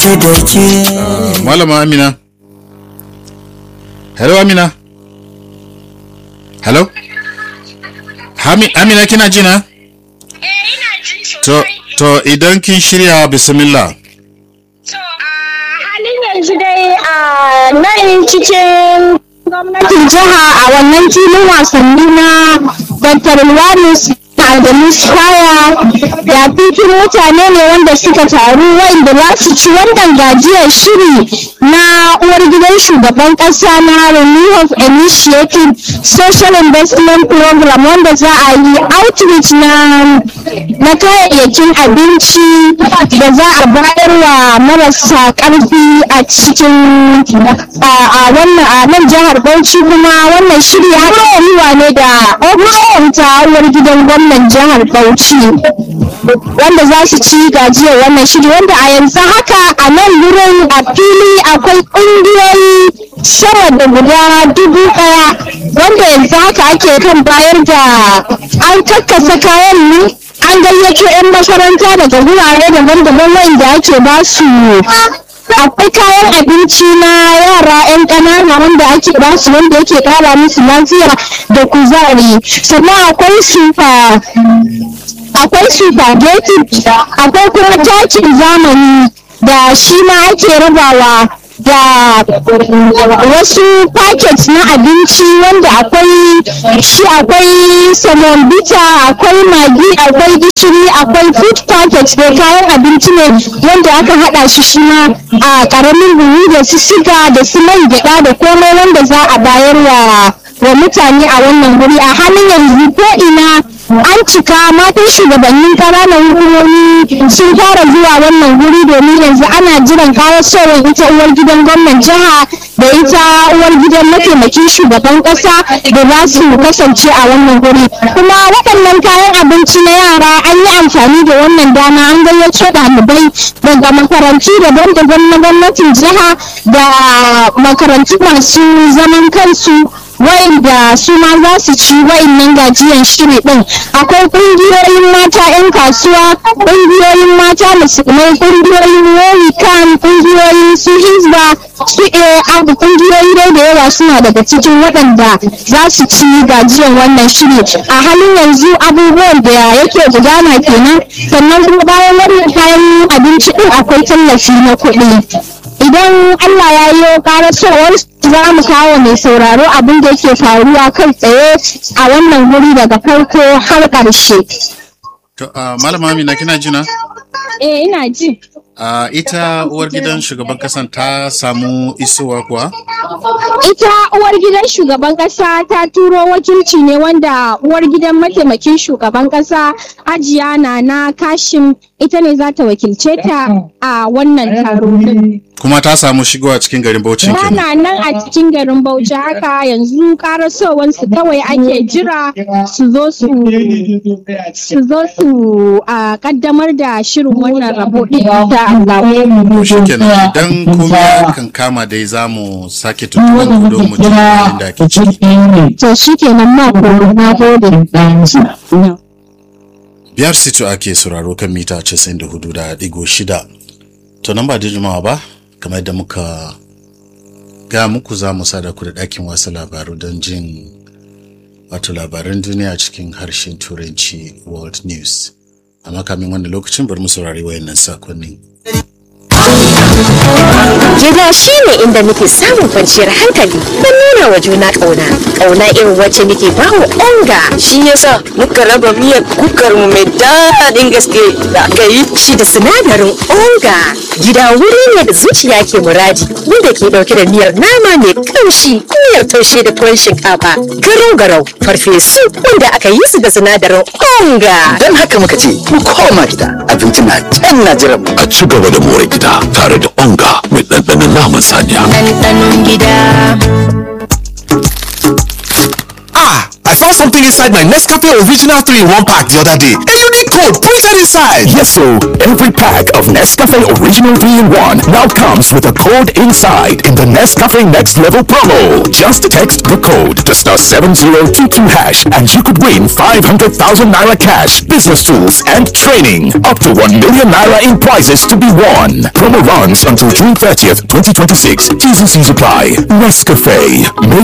ke da ke Malama Amina. Hello Amina. Hello? Hami- Amina kina ji na? Eh, ina jin To, sosai. to idan kin shirya bismillah. To, a halin yanzu dai a nan cikin gwamnatin jiha a wannan filin wasanni na Dr. Luwanus Adamu Square da fitin mutane ne wanda suka taru wanda za su ci wannan gajiyar shiri na uwar gidan shugaban kasa na Renew of Initiative Social Investment Program wanda za a yi outreach na na kayayyakin abinci da za a bayar wa marasa karfi a cikin a a wannan a nan jihar Bauchi kuma wannan shiri haɗin gwiwa ne da ofishin ta uwar gidan gwamnan jihar Bauchi wanda za su ci gajiyar wannan shiri wanda a yanzu haka a nan wurin a fili akwai ƙungiyoyi sama da guda dubu ɗaya wanda yanzu haka ake kan bayar da an kakkasa kayan ne an gayyato 'yan makaranta daga wurare daban-daban wanda ake ba su akwai kayan abinci na yara 'yan ƙanana wanda ake ba su wanda yake ƙara musu lafiya da kuzari sannan akwai sufa akwai spaghetti akwai kuma takin zamani da shi ma ake rabawa da wasu packets na abinci wanda akwai shi akwai samon bita akwai magi akwai gishiri akwai food packets da kayan abinci ne wanda aka hada shi shi ma a karamin buhu da su siga da su man gyada da komai wanda za a bayar wa wa mutane a wannan guri a halin yanzu ko ina an cika matan shugabannin ƙananan hukumomi sun fara zuwa wannan guri domin yanzu ana jiran karasowar ita uwar gidan gwamnan jiha da ita uwar gidan mataimakin shugaban ƙasa da za su kasance a wannan guri kuma waɗannan kayan abinci na yara an yi amfani da wannan dama an gayyato ɗalibai daga makarantu daban-daban na gwamnatin jiha da makarantu masu zaman kansu wa'inda su ma za su ci wa'innan gajiyan shiri din akwai kungiyoyin mata 'yan kasuwa kungiyoyin mata musulmai kungiyoyin kan kungiyoyin su hizba su abu kungiyoyi dai da yawa suna daga cikin waɗanda za su ci gajiyan wannan shiri a halin yanzu abubuwan da yake gudana kenan sannan kuma bayan wannan kayan abinci din akwai tallafi na kuɗi idan Allah ya yi karasowar za mu kawo mai sauraro abin da yake faruwa kai tsaye a wannan guri daga farko har ƙarshe. To, uh, Malama Amina kina ji na? Eh ina ji. Uh, ita uwar gidan shugaban kasan ta samu isowa kuwa? Ita uwar gidan shugaban ƙasa ta turo wakilci ne wanda uwar gidan mataimakin shugaban ƙasa Hajiya Nana Kashim ita ne za ta wakilce ta a wannan taro din. Kuma ta samu shigowa cikin garin Bauchi kenan. Tana nan a cikin garin Bauchi haka yanzu karasowansu kawai ake jira su zo su su zo su a kaddamar da shirin wannan rabo din da Allah. Shikenan idan komai kan kama dai za mu sake tuntuɓar ku don mu ji halin da ake ciki. To shikenan ma ko na gode. Biyar sito ake sauraro kan mita 94 da digo shida. To nan ba da jimawa ba, kamar yadda muka ga muku za mu sada ku da ɗakin wasu labaru don jin wato labaran duniya cikin harshen turanci world news. Amma kamin wannan lokacin bari mu saurari wayannan sakonnin. Gida shi ne inda muke samun kwanciyar hankali don nuna wa juna ƙauna. Ƙauna irin wacce muke ba wa onga. shi yasa muka raba miyar kukar mu mai daɗin gaske da aka yi Shi da sinadarin onga. Gida wuri ne da zuciya ke muradi wanda ke ɗauke da miyar nama mai ƙamshi, miyar taushe da tuwon shinkafa, garau-garau, farfesu wanda aka yi su da sinadarin onga. Don haka muka ce, mu koma gida, abinci na can na jiran mu. a ci gaba da more gida tare da onga mai ɗanɗanon naman saniya. ɗanɗanon gida ah i found saw something inside my Nescafe Original 3 in 1 pack the other day. A unique code printed inside. Yes, so every pack of Nescafe Original 3 in 1 now comes with a code inside in the Nescafe Next Level promo. Just text the code to star 7022 hash and you could win 500,000 naira cash, business tools, and training. Up to 1 million naira in prizes to be won. Promo runs until June 30th, 2026. T's and C's apply. Nescafe. Make